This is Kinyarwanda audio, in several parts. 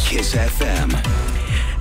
Kiss FM.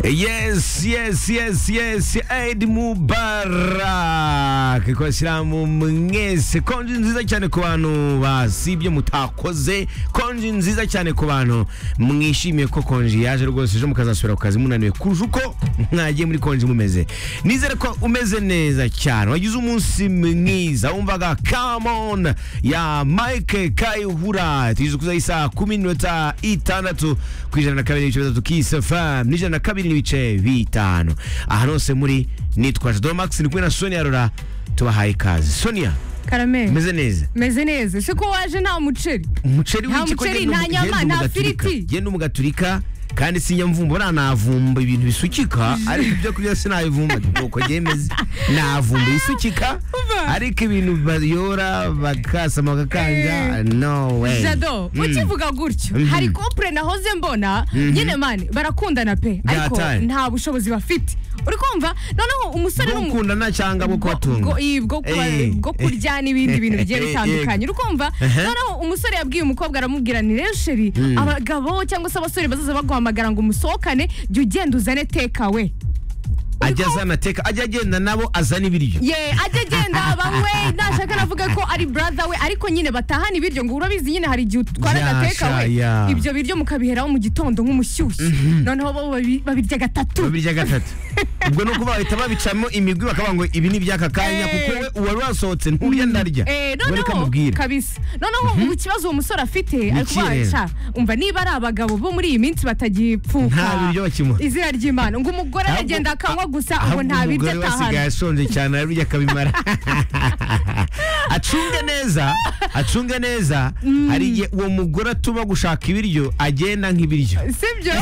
Yes, yes, yes, yes Eid Mubarak ku bashyiramu mwese konji nziza cyane ku bantu basibye mutakoze konji nziza cyane ku bantu mwishimiye ko konji yaje rwose ejo mukazasubira ku kazi munaniwe kurusha uko mwagiye muri konji mumeze nizere ko umeze neza cyane wagize umunsi mwiza wumvaga come on ya Mike Kayihura tugeze kuza isaha kumi n'iminota itandatu ku ijana na kabiri n'ibice bitatu Kiss FM n'ijana na kabiri n'ibice bitanu aha hose muri nitwaje Domax ni kumwe na Sonia Rora tubahaye ikaze Sonia karameri meze neza meze neza si ko waje nta muceri umuceri Nta w'iki ko muceri, genda nta umu- nyama, genda nta umugaturika. firiti. genda umugaturika kandi sinyamvumba buriya navumba ibintu bisukika ariko ibyo kurya sinabivumba nuko byemeze navumba ibisukika Umva. ariko ibintu bayora bakasama bakakanja Eh, no way jado Mm. ukivuga gutyo Mhm. hari kompure nahoze mbona nyine mani barakundana pe ariko Byataye. nta bushobozi bafite uri kumva noneho umusore bwo n'umu- gukundana cyangwa bwo kubatunga bwo- iyi, bwo kuba- Eh. bwo kurya n'ibindi bintu bigiye Eh, bitandukanye uri kumva Aha. noneho umusore yabwiye umukobwa aramubwira ni rero sheri abagabo cyangwa se abasore bazaza baguhamagara ngo umusohokane jya ugenda uzane tekawe ajya azana teka ajya agenda nabo azana ibiryo ye ajya agenda banywe nashaka navuga ko ari brother we ariko nyine batahana ibiryo ngo urabizi nyine hari igihe utwara Ya, agateka we sha, ya. ibyo biryo mukabiheraho mu gitondo nk'umushyushyu noneho bo babi- babirya gatatu babirya gatatu ubwo ni ukuvuga bahita babicamo imigwi bakavuga ngo ibi ni iby'aka kanya Eh. kuko we uwari wasohotse nturya ndarya Eh, ubwo reka noneho mubwire kabisa noneho ubu ikibazo uwo musore afite ari ikihe rero? kubaca umva niba ari abagabo bo muri iyi minsi batagipfuka Nta biryo bakimuha. izina ry'imana ngo umugore Ahubwo- aragenda akanywa gusa ngo ahubwo nta biryo umugore we asigaye atahana ashonje cyane arabirya akabimara acunge neza acunge neza hari igihe uwo mugore atuma gushaka ibiryo agenda nk'ibiryo sibyo